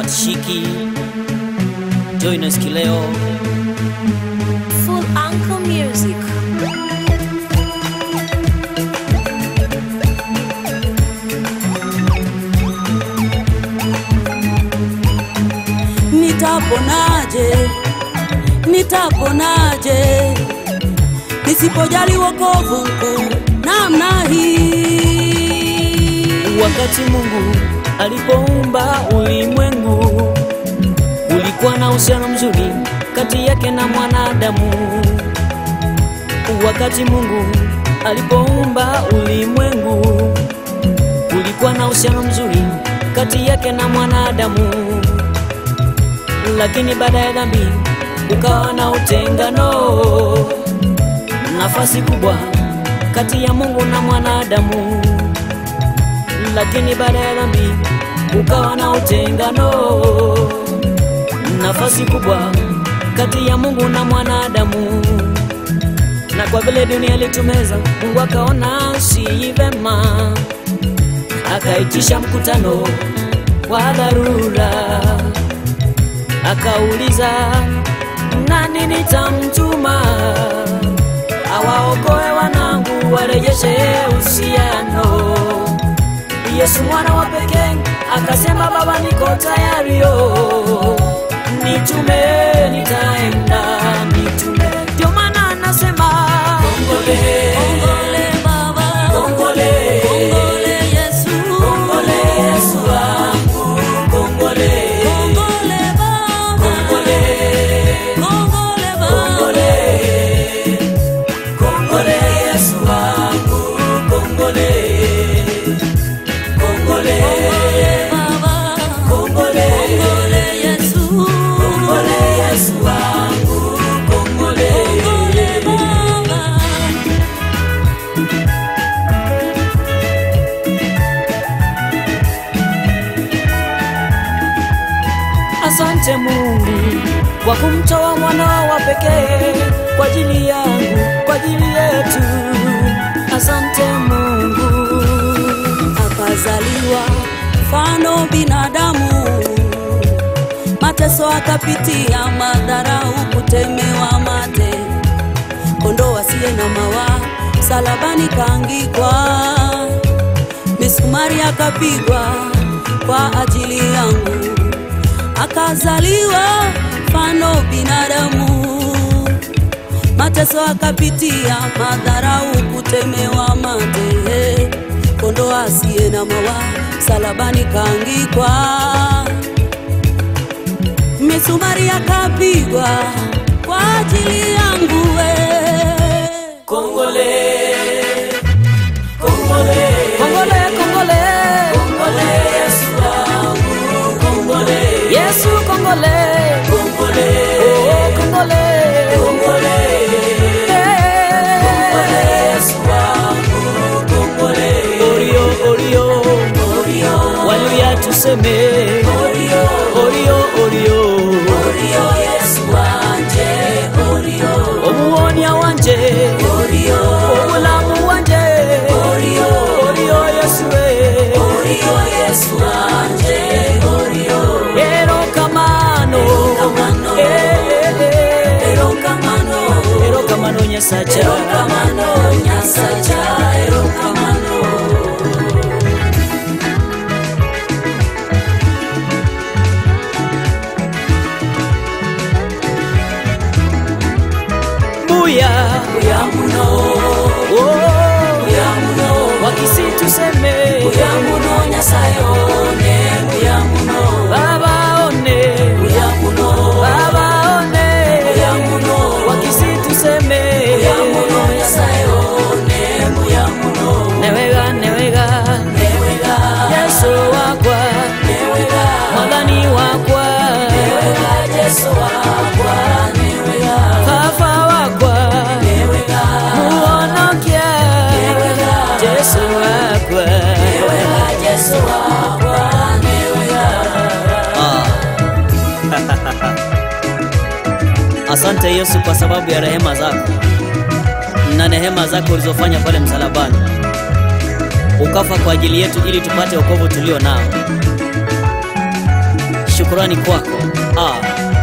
hawatishiki. Join us kileo. Full Uncle Music. Nitaponaje, nitaponaje nisipojali wokovu mkuu namna hii? Wakati Mungu alipoumba ulimwengu, ulikuwa na uhusiano mzuri kati yake na mwanadamu. Wakati Mungu alipoumba ulimwengu, ulikuwa na uhusiano mzuri kati yake na mwanadamu, lakini baada ya dhambi ukawa na utengano, nafasi kubwa kati ya Mungu na mwanadamu lakini baada ya dhambi ukawa na utengano, nafasi kubwa kati ya Mungu na mwanadamu. Na kwa vile dunia ilitumeza, Mungu akaona si vema, akaitisha mkutano wa dharura, akauliza nani nitamtuma awaokoe wanangu, warejeshe uhusiano. Yesu mwana wa pekee akasema, Baba, niko tayari, yo nitume, nitaenda, nitume. Ndio maana anasema kongole, Kongole Baba, kongole, kongole Yesu, kongole Yesu wangu, kongole, kongole Baba, kongole, kongole Baba, kongole, kongole Yesu wangu, kongole, kongole, Baba, kongole. kongole Yesu, Kongole Yesu wangu, kongole. kongole Baba. Asante Mungu kwa kumtoa mwanao wa pekee kwa ajili yangu, kwa ajili yetu. Asante Mungu. akazaliwa mfano binadamu, mateso akapitia, madharau, kutemewa mate, kondoo asiye na mawa, salabani kaangikwa, misumari akapigwa kwa ajili yangu, akazaliwa mfano binadamu mateso akapitia, madharau, kutemewa mate, kondoo asiye na mawa, salabani kaangikwa, misumari akapigwa kwa ajili yangu we. Kongole. Kongole. Kongole, kongole. Kongole Yesu wangu, kongole. Yesu kongole. Kongole. Oh, kongole. Kongole. Eh. Kongole Yesu wangu, kongole. Orio, orio. Orio. Waluya tuseme. Orio. Orio, orio. Orio Yesu wanje. Orio. Omuwonya wanje. Orio. Omulamu wanje. Orio. Orio Yesu we. Orio Yesu wanje. Orio. Erokamano. Erokamano. Eh, eh, eh. Erokamano. Erokamano Nyasacha. Erokamano Nyasacha. Erokamano. Buya. Buya muno. Oh. Buya muno. Wakisi tuseme. Buya muno Nyasaye one. Buya muno. Baba one. Buya muno. Baba one. Buya muno. Wakisi tuseme. Buya muno Nyasaye one. Buya muno. Newega newega. Newega. Yesu wakwa. Newega. Mwadhani wakwa. Newega Yesu wakwa. Newega. Fafa wakwa. Newega. Muonokia. Newega. Yesu wakwa. Newega Yesu wakwa. Newega. Asante Yesu kwa sababu ya rehema zako na neema zako ulizofanya pale msalabani, ukafa kwa ajili yetu ili tupate wokovu tulio nao. shukurani kwako. Ah.